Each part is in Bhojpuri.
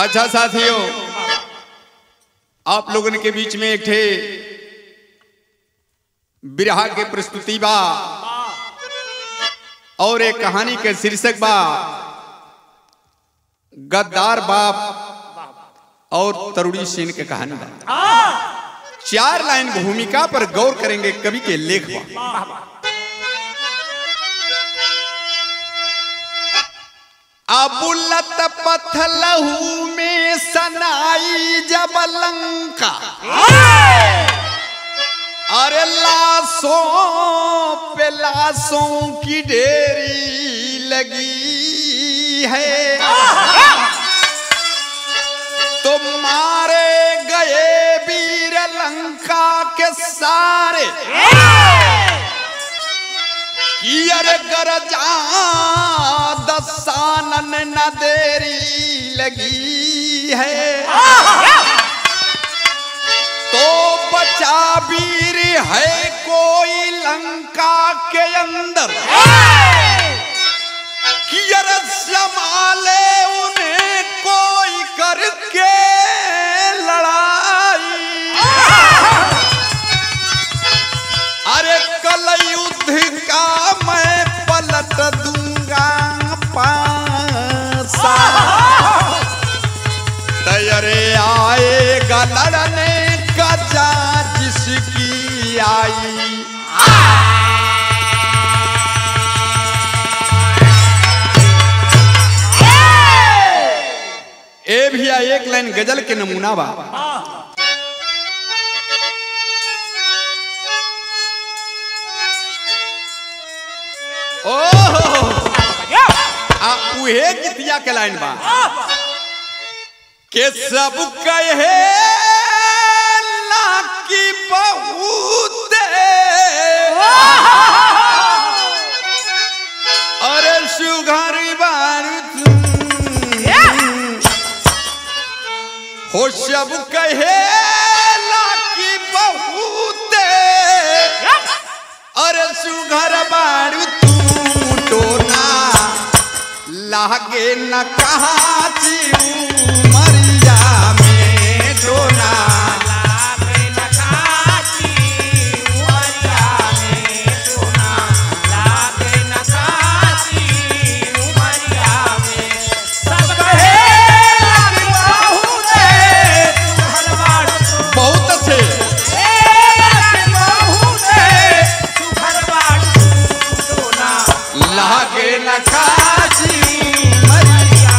अच्छा साथियों आप लोगन के बीच में एक ठे बिरहा के प्रस्तुति बा और एक कहानी के शीर्षक बा गद्दार बाप और तरुणी सेन के कहानी बा चार लाइन भूमिका पर गौर करेंगे कवि के लेख बा अबुलत पथलहू में सनाई जब लंका अरे लाशों पे लाशों की ढेरी लगी है तो मारे गए वीर लंका के सारे कि अरे गरजा दसानन न देरी लगी है तो बचा वीर है कोई लंका के अंदर कि अरे संभाले उन्हें कोई करके लड़ाई अरे कल युद्ध का मैं पलट दूंगा पासा तैयारे आएगा लड़ने का जा जिसकी आई ए भैया एक लाइन गजल के नमूना बा ओहो आ उहे गीतिया के लाइन बा के सब कहे ला की बहुत अरे सुघर बारू हो सब कहे ला की बहुत अरे सुघर बारू तू टोना लागे न कहा मरिया में टोना बहुत अच्छे लागे न काची मरिया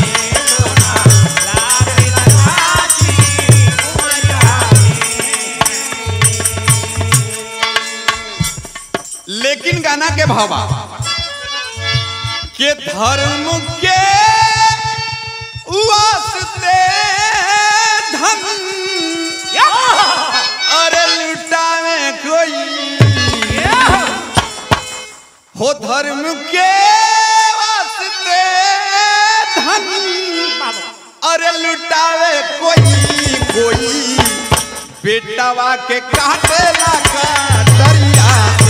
लेकिन गाना के भावा के धर्म के वास्ते धन अरे लुटावे कोई हो धर्म के वास्ते धन अरे लुटावे कोई कोई बेटावा के काटे लगा दरिया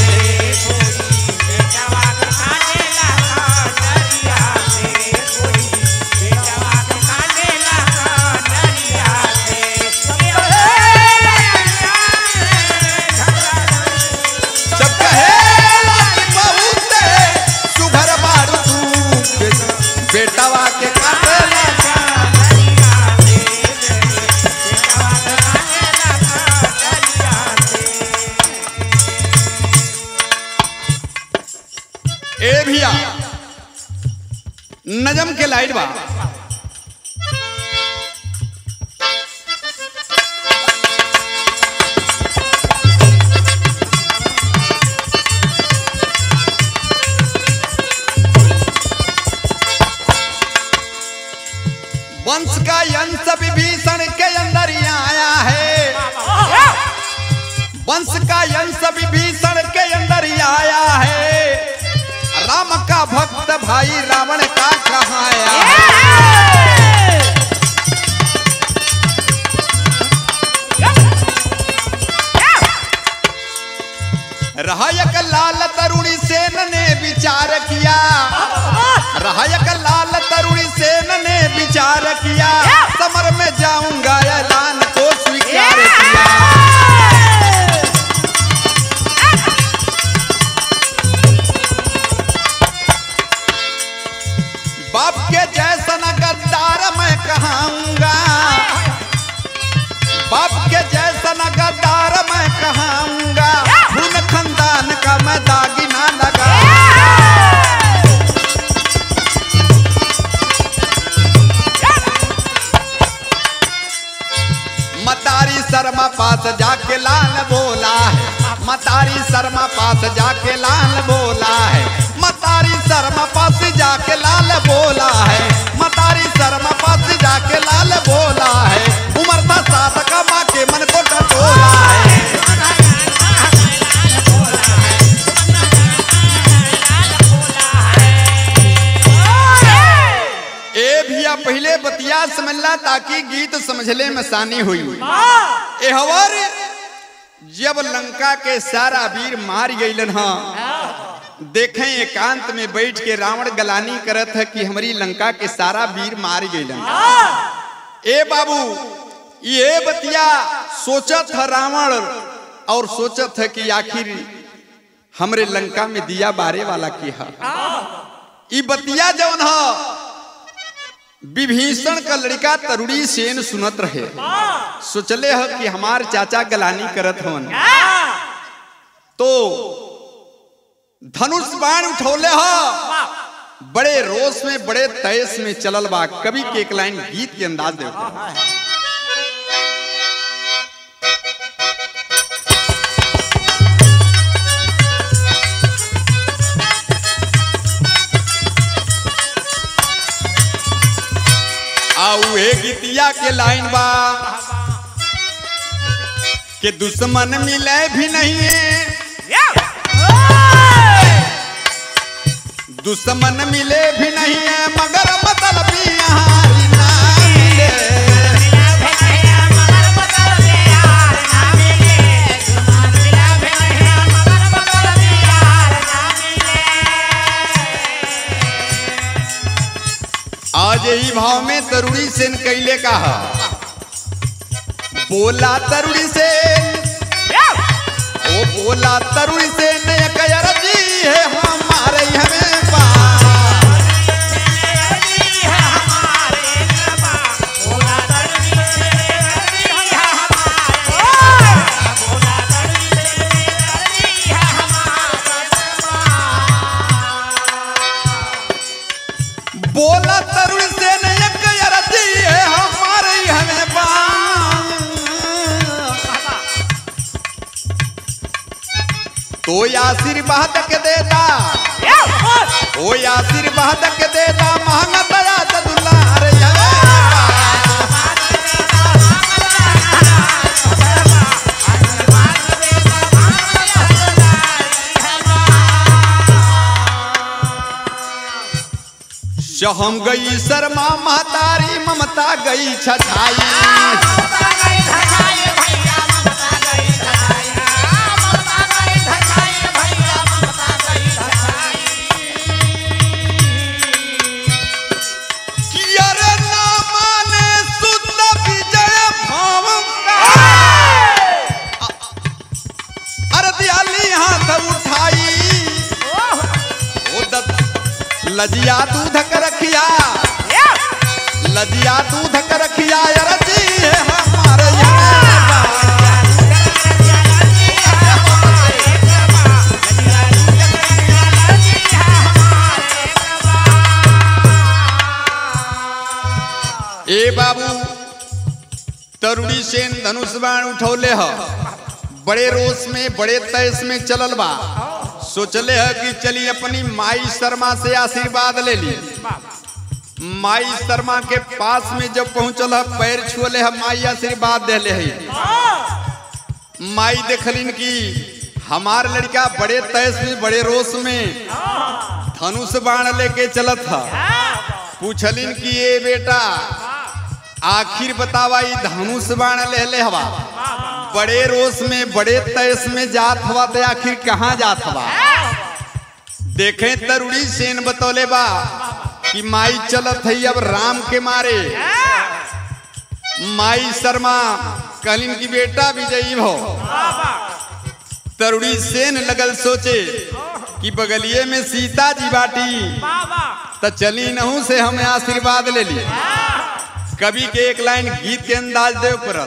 सब कहेला कि बहुते सुघर बारू तू बेटावा के काटे लगा ए भैया नजम के लाइट बा वंश का यंश विभीषण के अंदर ही आया है वंश का यंश विभीषण के अंदर ही आया है राम का भक्त भाई रावण का कहाया रहयक लाल तरुणी सेन ने विचार किया रहयक लाल तरुणी सेन ने विचार किया समर में जाऊंगा ऐलान को स्वीकार किया बाप के जैसा न गद्दार मैं कहाऊंगा बाप के जैसा न गद्दार मैं कहाऊंगा खून खानदान का मैं दागिना लगा मतारी शर्मा पास जाके लाल बोला है मतारी शर्मा पास जाके लाल बोला है मतारी शर्मा पास जाके लाल बोला है मतारी शर्मा पास जाके लाल बोला है उम्र था सात का माँ के मन को टटोला है ए भैया पहले बतिया समझला ताकि गीत समझले में आसानी हुई एहवर जब लंका के सारा वीर मार गईलन ह देखें एकांत में बैठ के रावण गलानी करत है कि हमारी लंका के सारा वीर मार गईलन ए बाबू ये बतिया सोचत है रावण और सोचत है कि आखिर हमरे लंका में दिया बारे वाला की है ई बतिया जौन ह विभीषण का लड़का तरुड़ी सेन सुनत रहे सोचले ह कि हमार चाचा गलानी करत हवन तो धनुष बाण उठौले ह बड़े रोष में बड़े तयस में चलल बा कवि के एक लाइन गीत के अंदाज देते आऊ ए गीतिया के लाइन बा के दुश्मन मिले भी नहीं है दुश्मन मिले भी नहीं है मगर मतलब यहाँ ना मिले आज यही भाव में तरुणी सेन कैले का है बोला तरुणी सेन ओ बोला तरुणी सेन एक अरजी है हमारे हमें पा बोला तरुण से एक अरजी है हमारे हमें बाम। तो आशीर्वाद के देता ओ आशीर्वाद के देता महंगा दया दुलार हम गई शर्मा महतारी ममता गई छछाई कि अरे ना माने सुत विजय भाव अरे दियाली हाथ उठाई ओ दत्त लजिया दूध कर रखिया लजिया दूध कर रखिया अरे जी है हमारे यहाँ ए बाबू तरुणी सेन धनुष बाण उठौले ह बड़े रोष में बड़े तयस में चलल बा सोचले है कि चली अपनी माई शर्मा से आशीर्वाद ले ली माई शर्मा के पास में जब पहुंचल है पैर छुअले है माई आशीर्वाद देले है माई देखलिन कि हमार लड़का बड़े तयस में बड़े रोष में धनुष बाण लेके चलत था पूछलिन कि ये बेटा आखिर बतावा ई धनुष बाण ले ले हवा बड़े रोस में बड़े तयस में जात हवा तो आखिर कहाँ जात हवा देखे तरुड़ी सेन बतौले बा कि माई चलत है अब राम के मारे माई शर्मा कहलिन की बेटा विजयी भो तरुड़ी सेन लगल सोचे कि बगलिए में सीता जी बाटी तो चली नहू से हमें आशीर्वाद ले ली कवि के एक लाइन गीत के अंदाज दे पड़ल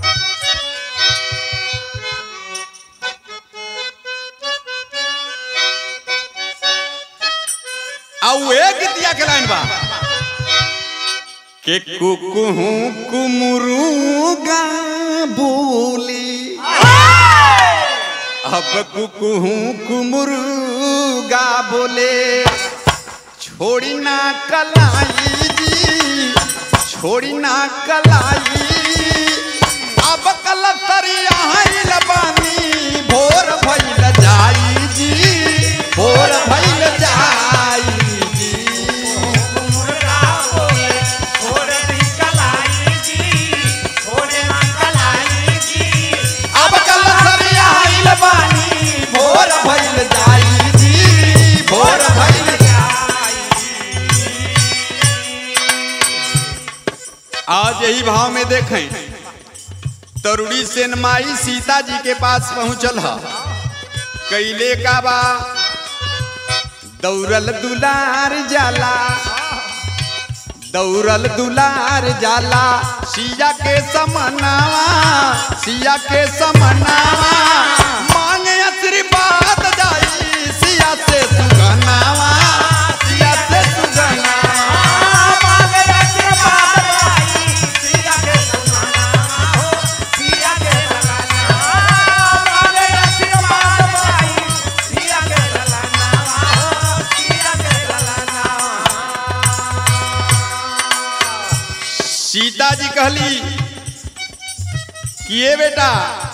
आउ ए गीतिया के लाइन बा के कुकुहू कुमुरुगा बोली अब कुकुहू कुमुरुगा बोले छोड़ी ना कलाई जी छोड़ी ना कलाई अब कल सरिया हईल बानी भोर भइल जाई जी भोर भइल जाई जी अब कल सरिया हईल बानी भोर भइल जाई जी भोर भइल आज यही भाव में देखें तरुणी सेनमाई सीता जी के पास पहुंचल है कैले का बा दौड़ल दुलार जाला दौड़ल दुलार जाला सिया के समनावा सिया के समनावा मांगे आशीर्वाद जाई सिया से सुगनावा सिया से सुगनावा सीता जी कहली कि ये बेटा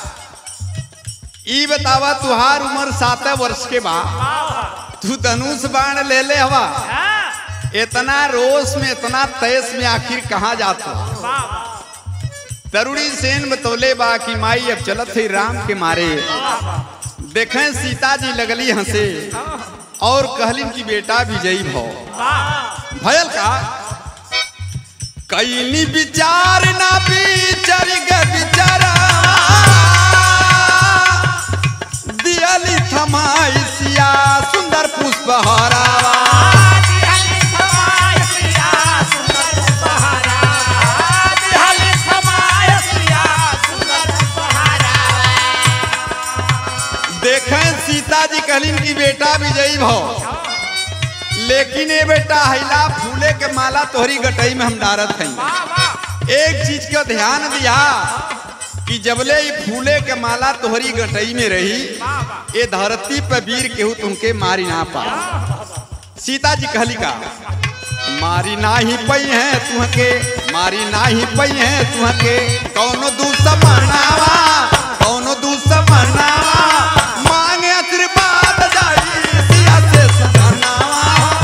ई बतावा तुहार उम्र सात वर्ष के बा तू धनुष बाण ले ले हवा इतना रोष में इतना तेज में आखिर कहाँ जाता तरुणी सेन बतौले बा कि माई अब चलत है राम के मारे देखें सीता जी लगली हंसे और कहलिन कि बेटा विजयी भव भयल का कैनी विचार ना विचार ग विचारा दियली थमाई सिया सुंदर पुष्प हरावा देखें सीता जी कहलिन की बेटा विजयी भव लेकिन ये बेटा हैला फूले के माला तोहरी गटई में हम डारत हैं एक चीज का ध्यान दिया कि जबले ये फूले के माला तोहरी गटई में रही ये धरती पे वीर केहू तुमके मारी ना पा सीता जी कहली का मारी ना ही पई है तुहके मारी ना ही पई है तुहके कौनो दुश्मनावा कौनो दुश्मनावा मांगे आशीर्वाद जाई सिया से सुगनावा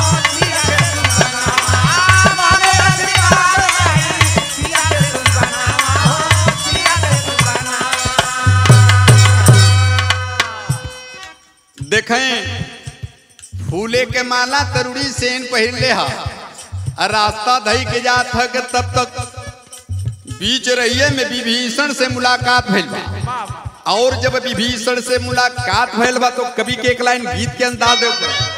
देखें फूले के माला तरुड़ी सेन पहिर ले हा और रास्ता धई के जात है कि तब तक बीच रहिए में विभीषण से मुलाकात भइल बा और जब विभीषण से मुलाकात भइल बा तो कवि के एक लाइन गीत के अंदाज दे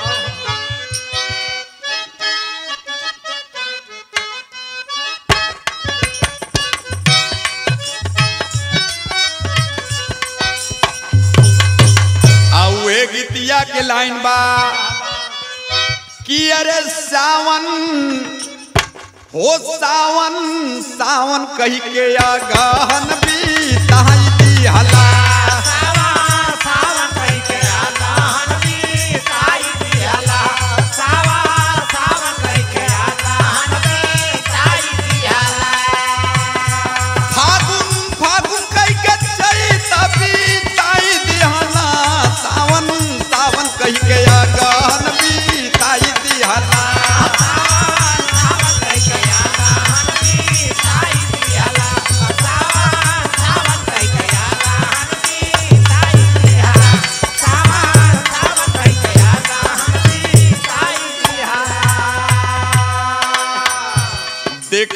आउए गीतिया के लाइन बा कि अरे सावन हो सावन सावन कही के या गहन बीताई दिहला फागुन फागुन कही के चैत बीताई दिहला सावन सावन कही के या गहन बीताई दिहला सावन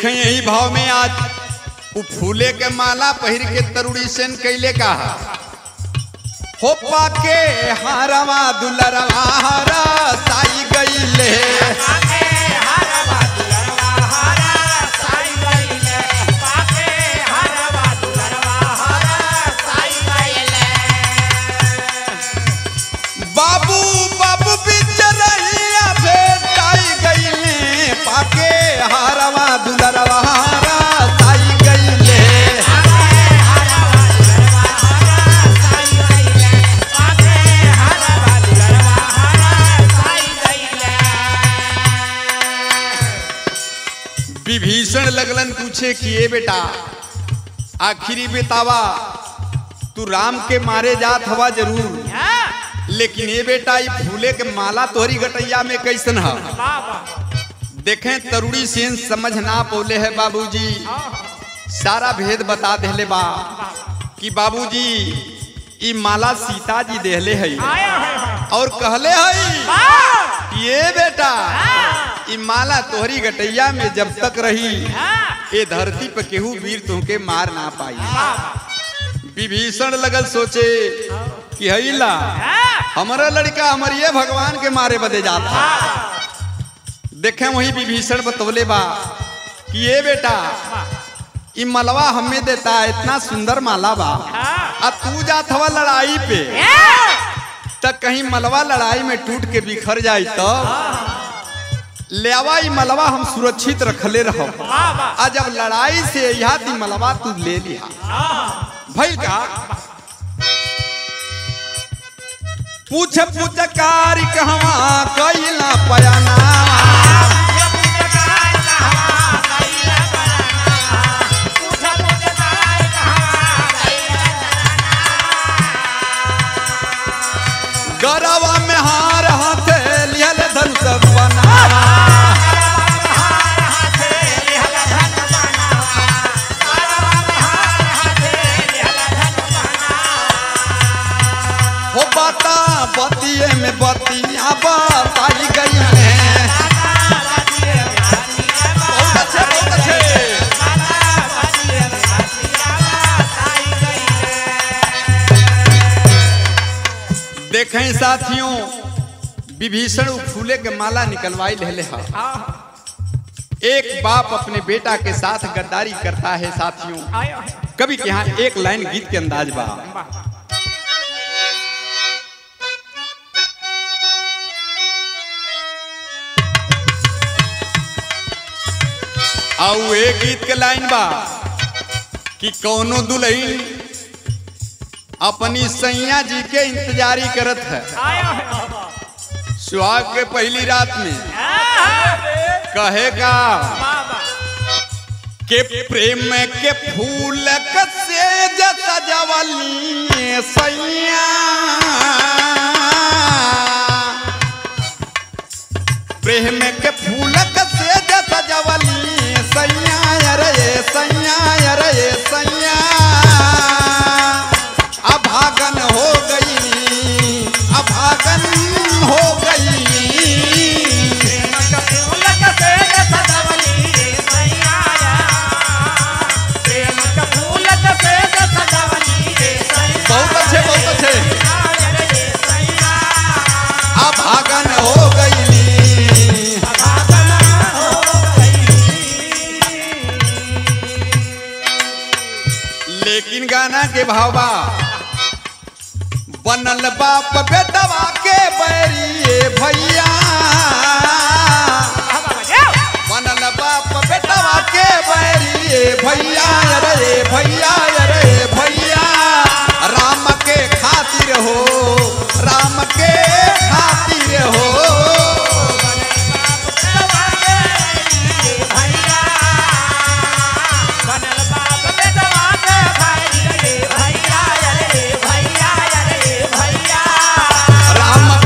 देखें यही भाव में आज उ फूले के माला पहिर के तरुड़ी सेन कैले का है हो पाके हारवा दुलरवा हारा साई गईले बाबू बाबू बिच रहिया भेटाई गईले पाके हारवा दुलरवा हारा साई गईले विभीषण लगलन पूछे कि ए बेटा आखिरी बेतावा तू राम के मारे जात हवा जरूर लेकिन ये बेटा ये फूले के माला तोहरी गटैया में कैसन है देखें तरुड़ी सेन समझ ना पौले है बाबूजी सारा भेद बता देले बा कि बाबूजी ई माला सीता जी देहले है और कहले है कि ये बेटा ई माला तोहरी गटैया में जब तक रही ये धरती पे केहू वीर तुमके मार ना पाई विभीषण लगल सोचे कि हईला हमारा लड़का हमारे भगवान के मारे बदे जाता देखे वही विभीषण बतौले बा कि ये बेटा ई मलवा हमें देता है इतना सुंदर माला बा आ तू जात हवा लड़ाई पे तक कहीं मलवा लड़ाई में टूट के बिखर जाई तो ले आवा ई मलवा हम सुरक्षित रखले रहो आ जब लड़ाई से यहाँ ती मलवा तू ले लिया भइल का पूछ पूछ कारी कहवा कैला पयाना गरवा में हार हाथे लियल धनुष बना हो बाता बतिये में बतिया बताई गई है बहुत अच्छे बहुत अच्छे देखें साथियों विभीषण उ फूले के माला निकलवाई ले हा एक बाप अपने बेटा के साथ गद्दारी करता है साथियों कभी के यहाँ एक लाइन गीत के अंदाज बा आउ एक गीत के लाइन बा कि कौनो दुल्हन अपनी सैया जी के इंतजारी करत है सुहाग के पहली रात में कहेगा के प्रेम के फूल कसे सजवली सैया प्रेम के फूल कसे सजवली सैया रे सैया रे सैया अभागन हो गई अभागन हो गई बहुत अच्छे बहुत अच्छे अभागन हो गई लेकिन गाना के भावा बनल बाप बेटवा के बैरिए भैया बनल बाप बेटवा के बैरिए भैया रे भैया रे भैया राम के खातिर हो राम के खातिर हो राम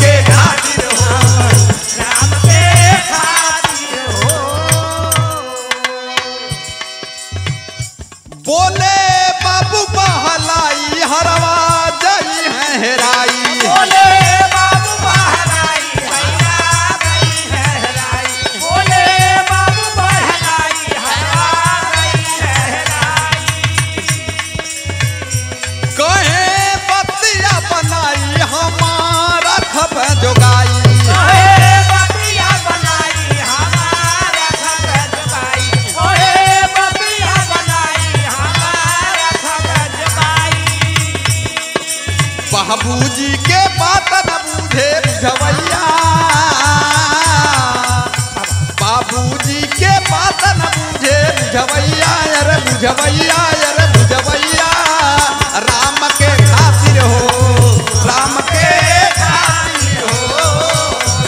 बुझवैया अरे बुझवैया राम के खातिर हो राम के खातिर हो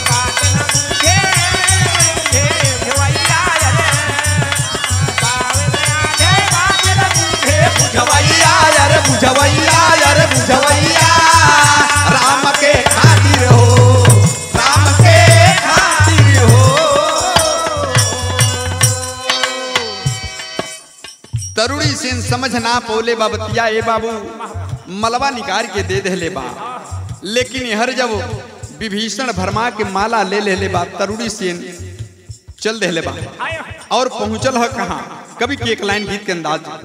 बुझवैया अरे बुझवैया अरे बुझवैया राम के खातिर हो राम के खातिर हो तरुणी सिंह समझ ना पौले बाबतिया ए बाबू मलबा निकाल के दे दे ले बा लेकिन हर जब विभीषण भरमा के माला ले ले ले बा तरुणी सिंह चल दे ले बा और पहुंचल है कहाँ कभी की एक लाइन गीत के अंदाज में।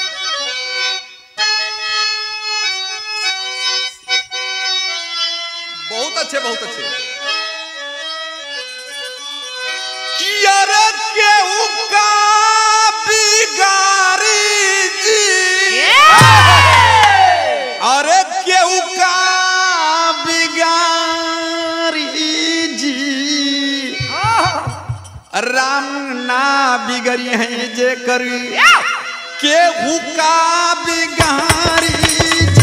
बहुत अच्छे बहुत अच्छे कियर केहू का बिगारी जी अरे केहू का बिगारी जी राम ना बिगड़ी है जे करी केहू का बिगारी जी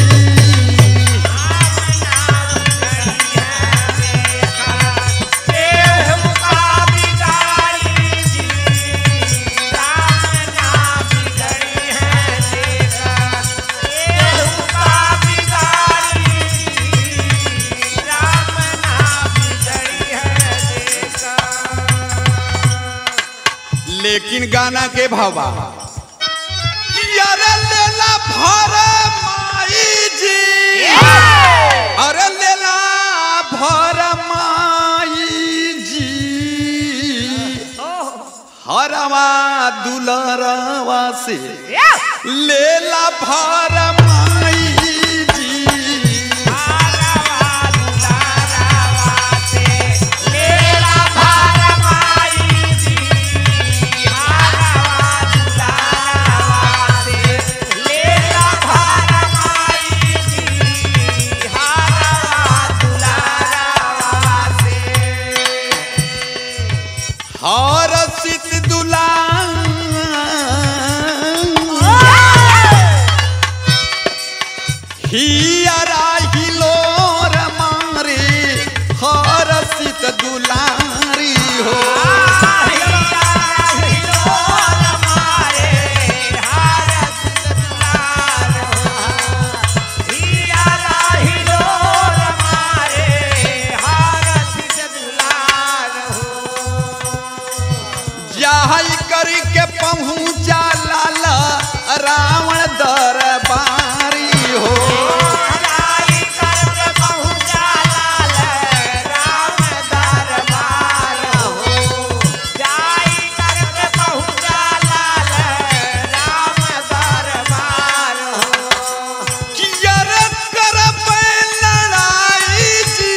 लेकिन गाना के भावा अरे लेला भर माई जी अरे लेला भर माई जी हरवा दुलरवा से लेला भर माई जी हर सित दुला हियरा हिलोर मारे हर सित दुलारी हो जाहई करी के पहुँचा लाला रावण दरबारी हो कियर करब लड़ाई जी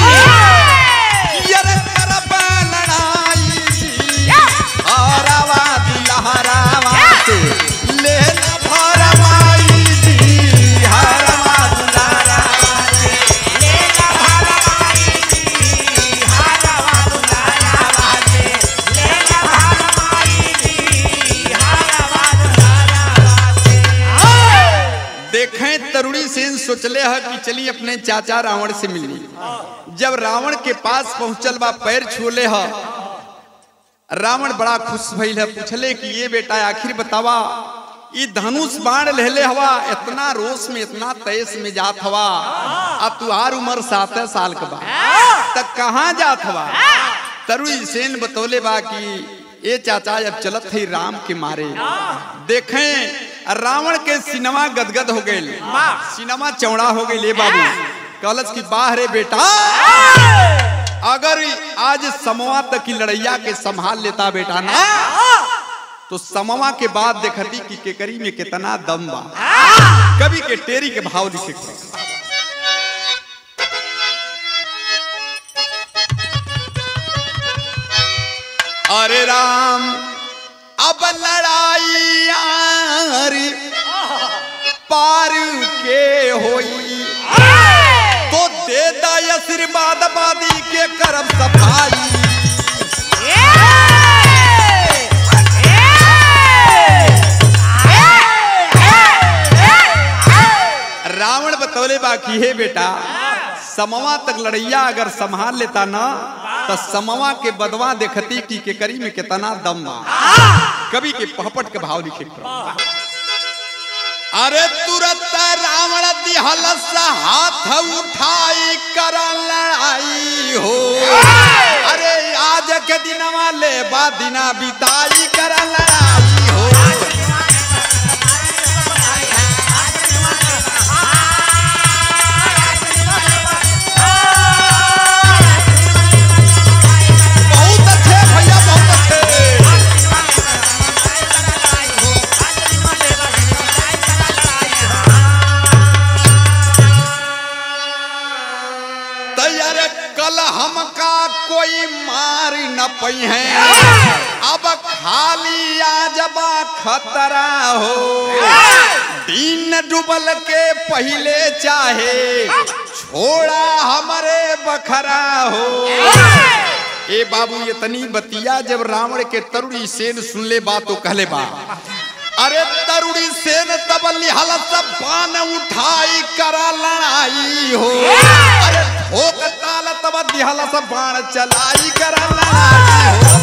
कियर करब लड़ाई जी हरावा दिलहरावा से ले ला भरमाई जी हरावा दिलहरावा से देखें तरुणी सेन सोचले है कि चली अपने चाचा रावण से मिली जब रावण के पास पहुंचल बा पैर छूले है रावण बड़ा खुश भइल है पूछले कि ये बेटा आखिर बतावा ई धनुष बाण लेले हवा इतना रोष में इतना तेज में जात हवा अब तुहार उम्र सात साल का बा तक कहाँ जात हवा तरुणी सेन बतौले बा कि ए चाचा जब चलत थे राम के मारे देखें रावण के सिनेमा गदगद हो गए सिनेमा चौड़ा हो गई ले बाबू कलच की बाहरे बेटा अगर आज समवा तक की लड़ैया के संभाल लेता बेटा ना तो समवा के बाद देखती कि केकरी में कितना दम बा कभी के टेरी के भाव दिखे अरे राम अब लड़ाई यारी पार के होई तो दे दा आशीर्वाद बादी के करब सफाई बतौले बा कि हे बेटा समवा तक लड़ैया अगर संभाल लेता ना तो समवा के बदवा देखती कि के करी में कितना दम बा कवि के पहपट के भाव लिखे पर। अरे तुरंत रावण दिहल सा हाथ उठाई कर लड़ाई हो अरे आज के दिनवा ले बा दिना बिताई कर लड़ाई हो बहुत अच्छे भैया बहुत अच्छे तैयार कल हमका कोई मार न पई है अब खाली आजबा खतरा हो दिन डूबल के पहले चाहे छोड़ा हमरे बखरा हो ए बाबू ये तनी बतिया जब रावण के तरुणी सेन सुनले बा तो कहले बा अरे तरुणी सेन तब लिहल सब बान उठाई करा लड़ाई हो अरे ठोक ताल तब दिहल सब बाण चलाई करा लड़ाई हो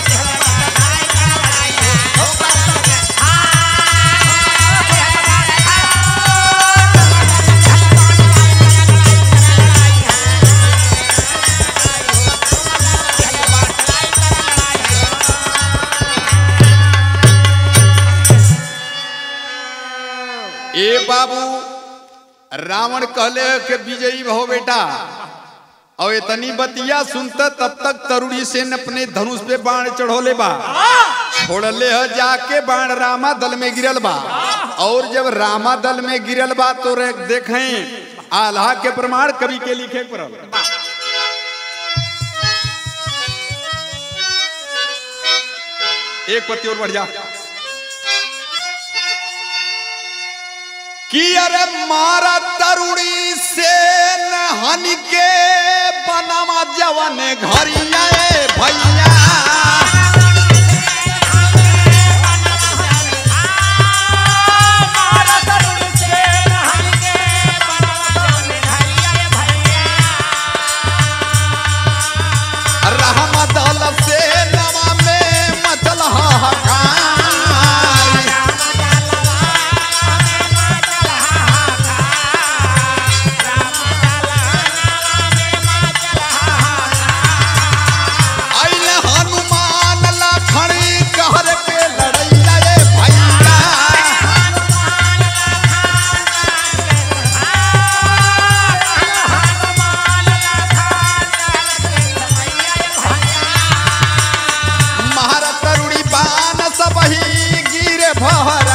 ए बाबू रावण कहले के विजयी भव बेटा और इतनी बतिया सुनता तब तक तरुणी सेन अपने धनुष पे बाण चढ़ोले बा छोड़ले ह जाके बाण रामा दल में गिरल बा और जब रामा दल में गिरल बा तो रे देखें आल्हा के प्रमाण कवि के लिखे पड़ल एक पत्ती और बढ़ जा कि अरे मारा तरुणी से हन के बनवा जवन घरिया ए भैया रहमा दल से नवा में मचल हाहाकार आइल हनुमान लखड़ी कहर के लड़ैया ए भैया महारत तरुणी बान सबही गिरे भहरा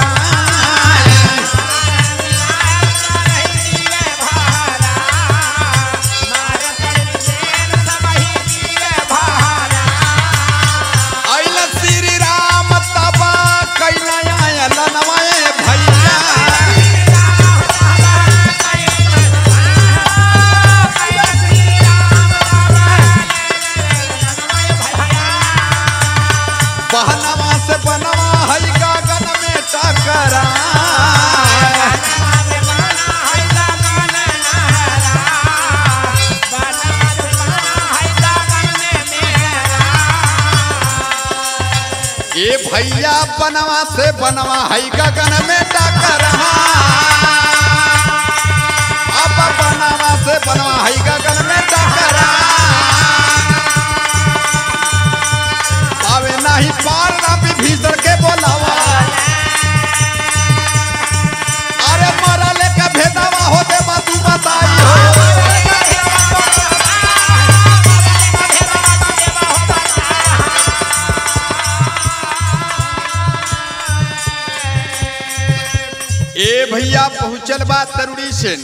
आइल श्री राम तबा कैला आयल नवाए भैया बहनवा से बनवा है गगन में टकरा ए भैया बनवा से बनवा है गगन में टकरा अब बनवा से बनवा है गगन में टकरा पावे नहीं पार ना विभीषण के बोलावा अरे मरले का भेदावा होते बातू बताई हो ए भैया पहुंचल बा तरुणी से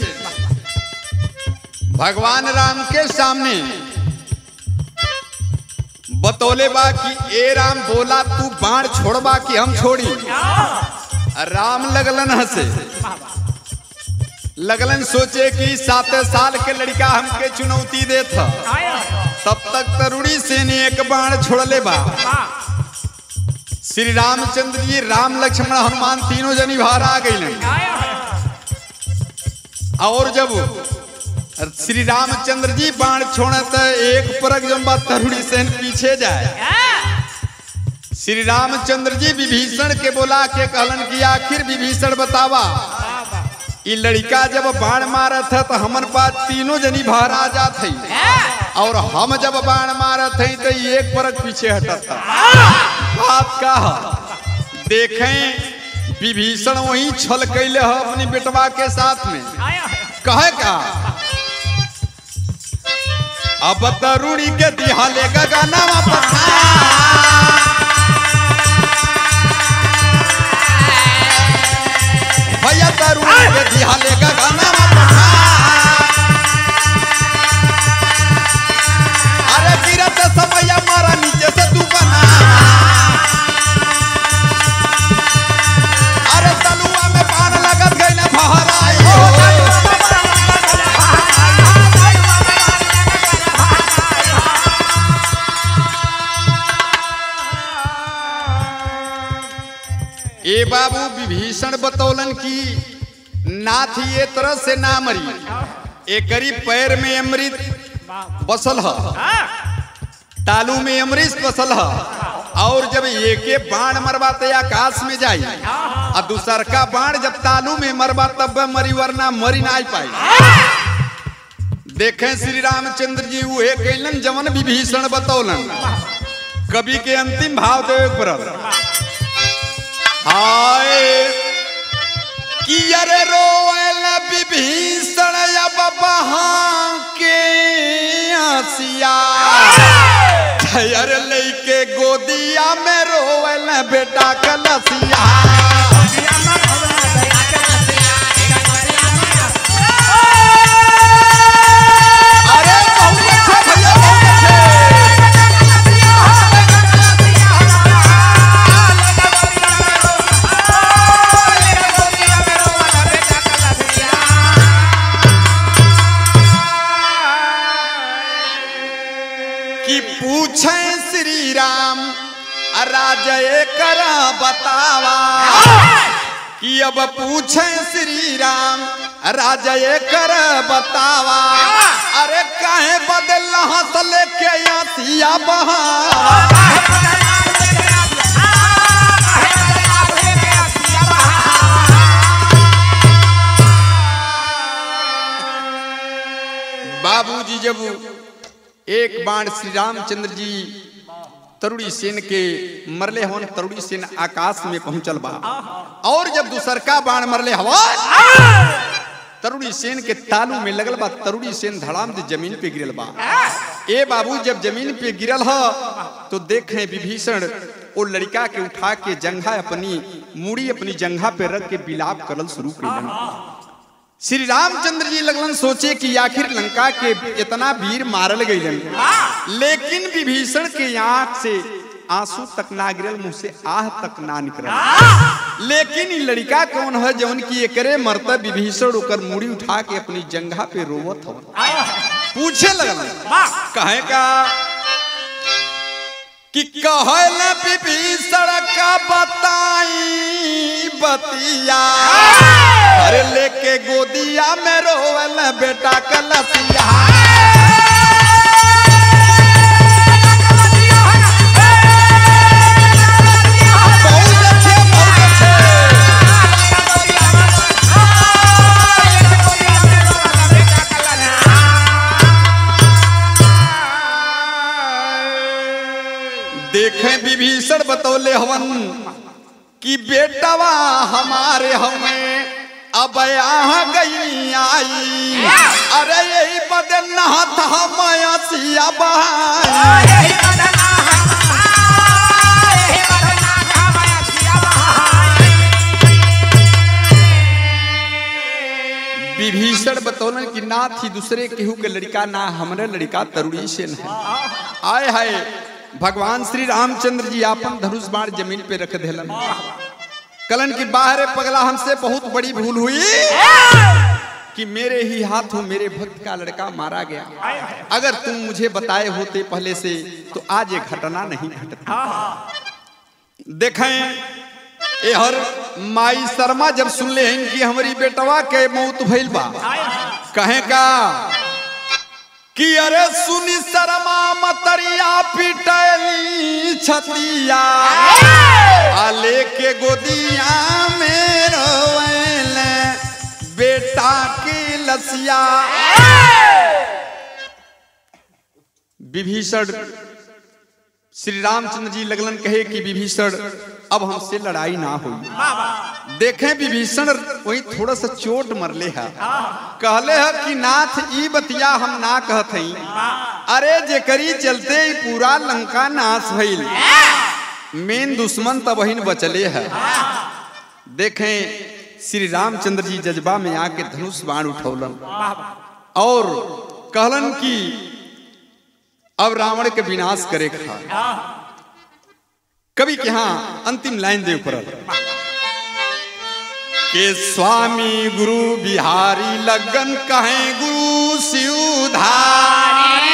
भगवान राम के सामने बतौले बा कि ए राम बोला तू बाण छोड़बा कि हम छोड़ी राम लगलन हंसे लगलन सोचे कि सात साल के लड़का हमके चुनौती दे था तब तक तरुणी से ने एक बाण छोड़ले बा श्री रामचंद्र जी राम लक्ष्मण हनुमान तीनों जनी बाहर आ गई और जब श्री रामचंद्र जी बाण छोड़े तो एक परक जब बात तरुड़ी सेन पीछे जाए श्री रामचंद्र जी विभीषण के बोला के कहलन कि आखिर विभीषण बतावा ई लड़का जब बाण मारत है तो हमन पास तीनों जनी बाहर आ जात है और हम जब बाण मारत है तो ई एक परक पीछे हटत था बात का है देखें विभीषण वही छल कैले है अपनी बेटवा के साथ में कहे का अब तरुणी के दिहाले का गाना भैया तरुणी के दिहाले का गाना अरे गिरत समय मारा नीचे से तू बना अरे तलुआ में पान लगत गई ना बहराई हो ए बाबू विभीषण बतौलन की नाथ ये तरह से ना मरी एकरी पैर में अमृत बसल है तालू में अमरीश बसल है और जब एके बाण मरवाते आकाश में जाई और दूसर का बाण जब तालू में मरवा तब मरी वरना मरी ना पाई देखें श्री रामचंद्र जी वो कैलन जवन विभीषण बतौलन कवि के अंतिम भाव देवे पड़ल हाय कि अरे रोयल विभीषण अब बहा के हसिया अरे लइके गोदिया में रोयल बेटा कलसिया अरे बहुत अच्छे भैया बहुत अच्छे कि पूछे श्री राम राजय कर बतावा कि अब पूछे श्री राम राजय कर बतावा अरे काहे बदल हंस लेके आसिया बहा बाबूजी जब एक बाण श्री रामचंद्र जी तरुड़ी सेन के मरले हवन तरुड़ी सेन आकाश में पहुंचल बा और जब दूसरका बाण मरले हवा तरुड़ी सेन के तालू में लगल बा तरुड़ी सेन धड़ाम से जमीन पे गिरल बा ए बाबू जब जमीन पे गिरल ह तो देखे विभीषण वो लड़का के उठा के जंघा अपनी मुड़ी अपनी जंघा पे रख के बिलाप करल शुरू कर श्री रामचंद्र जी लगलन सोचे कि आखिर लंका के इतना वीर मारल गईलन लेकिन विभीषण के आंख से आंसू तक ना गिरल मुंह से आह तक ना निकलल लेकिन ई लड़का कौन है जौन की एकरे मरता विभीषण ओकर मुड़ी उठा के अपनी जंघा पे रोवत हवन पूछे लगल कहे का कि कहल विभीषण का बताई बतिया अरे लेके गोदिया में रोवल बेटा कलसिया बहुत अच्छे बहुत अच्छे देखें विभीषण बतौले हवन कि बेटवा हमारे हमें अब यहाँ गई आई अरे यही बदल नहात हम सिया बहाई विभीषण बतौलन कि ना थी दूसरे केहू के लड़का ना हमरे लड़का तरुणी से है आय हाय भगवान श्री रामचंद्र जी आपन धनुष बाण जमीन पे रख देलन कलन की बाहर पगला हमसे बहुत बड़ी भूल हुई कि मेरे ही हाथों मेरे भक्त का लड़का मारा गया अगर तुम मुझे बताए होते पहले से तो आज ये घटना नहीं घटती देखें ए हर माई शर्मा जब सुन ले हैं कि हमारी बेटवा के मौत भइल बा कहेगा कि अरे सुनी शर्मा मतरिया पिटली छतिया आ लेके गोदिया में रोवेल बेटा की लसिया विभीषण श्री रामचंद्र जी लगलन कहे कि विभीषण अब हमसे लड़ाई ना हुई देखें विभीषण वही थोड़ा सा चोट मरले है कहले है कि नाथ ई बतिया हम ना कहत हई अरे जेकरी चलते ही पूरा लंका नाश भइल मेन दुश्मन तब वही बचले है देखें श्री रामचंद्र जी जज्बा में आके धनुष बाण उठौलन और कहलन कि अब रावण के विनाश करे खा कवि के यहाँ अंतिम लाइन दे पड़ल के स्वामी गुरु बिहारी लगन कहे गुरु शिवधारी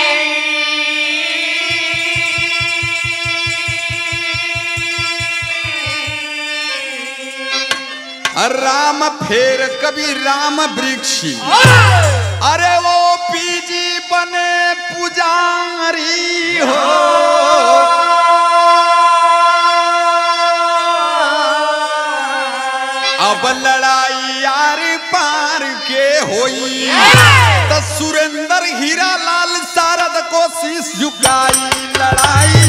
राम फेर कवि राम वृक्ष अरे वो पीजी बने पुजारी हो अब लड़ाई यार पार के होई तो सुरेंद्र हीरा लाल शारद को शीश झुकाई लड़ाई